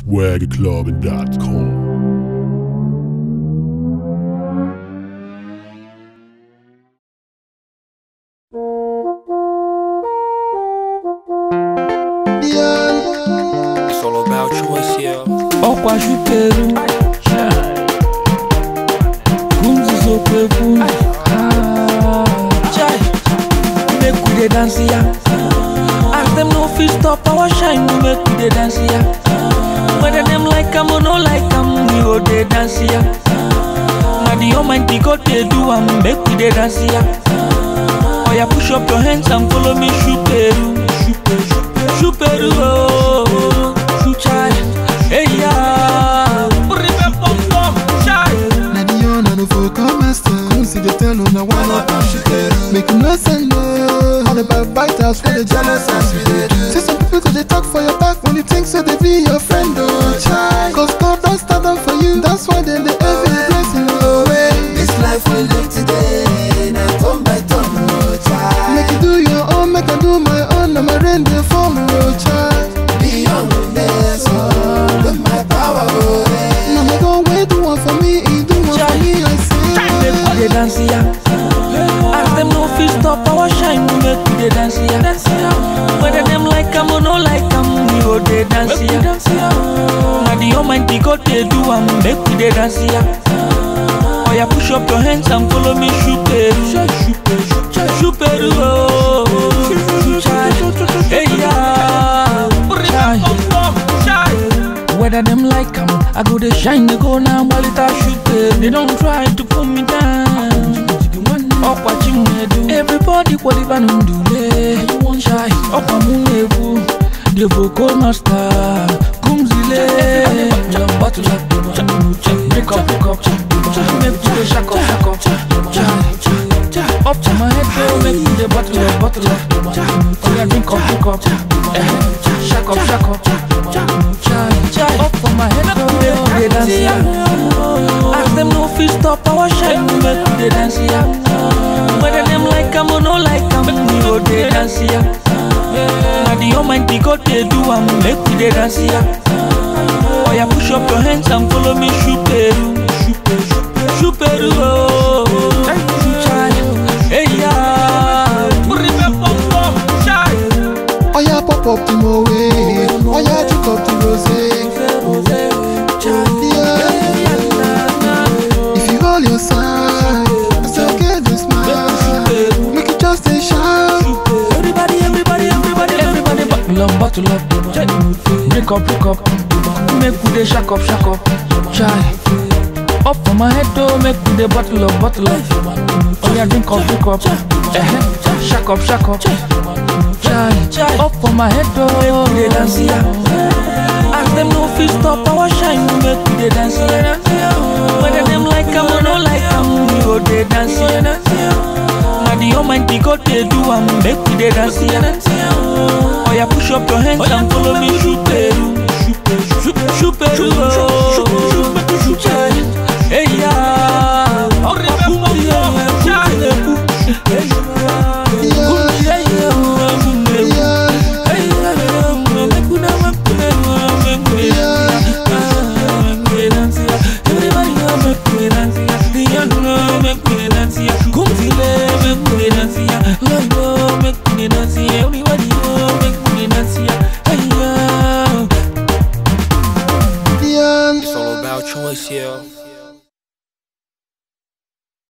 swagclub.com. It's all about choice, yeah. ọkwa shuteru kumzizokwefu chai make we dey dance ya as dem no fit stop our shine make we dey dance ya whether dem like am or no like am we go dey dance ya na the almighty god dey do am make we dey dance ya oya push up your hands and follow me shuteru shuperu ooo chai eya chai. Na the young and the folk come master. Come see the tell on the one up and she did. Make no send no. All the backbiters for the jealous as we did. See some people go they talk for your back when you think so they be your friend oh child. Cause God don't stand up for you. That's why then they every blessing away. This life we live today, na turn by turn, oh child. Make you do your own, make I do my own. I'm a rain they fall oh child. Beyond this, oh, with my power, oh, eh. Now my God wait do one for me, he do one for me. I Make we say. dey dance ya. As dem no fit stop our shine, make we dey dance ya. Whether dem like am or no like am, we go dey dance ya. Na the almighty God dey do am, make we dey dance ya. Oya push up your hands and follow me shuperu. Shuperu oh, chai. Hey yeah. Whether them like am, I go dey shine, they go now, Malita shoot They don't try to pull me down. Ọ̀pá Chinedu, everybody whatever nù dùlé. Ṣáì, ọ̀pá Múnebù, the vocal master, Kumzile. Bottle of the one, break up, break up, make you dey shack up, shack up. Chai, up to my head, girl, make you dey bottle up, bottle up. Oh yeah, drink up, drink up. Eh, shack up, shack up. Chai, chai, up for my head, girl, make you dey dance ya. As them no fit stop our shine, make we dey dance ya. Whether them like am or no like am, we go dey dance ya. Na the almighty God dey do am, make we dey dance ya. Oya push up your hands and follow me shuperu, shuperu oh, chai, hey yeah. Oh yeah, pop up the moe. Oh yeah, drink up the rose. If you hold your side, I still get this smile. Make it just a shout. Everybody, everybody, everybody, everybody, bottle up, bottle up. Break up, break up. Make we dey shack up, shack up. Chai. Up for my head though, make we dey bottle up, bottle up. Oh yeah, drink up, drink up. Eh, shack up, shack up. Chai. Up for my head though, make we dey dance ya. As them no fit stop our shine, make we dey dance ya. Whether them like am or no like am, we go dey dance ya. Na the almighty God dey do am, make we dey dance ya. Oya push up your hands and follow me shuperu, shuperu oh, chai, hey yeah, The end. It's all about choice, yeah.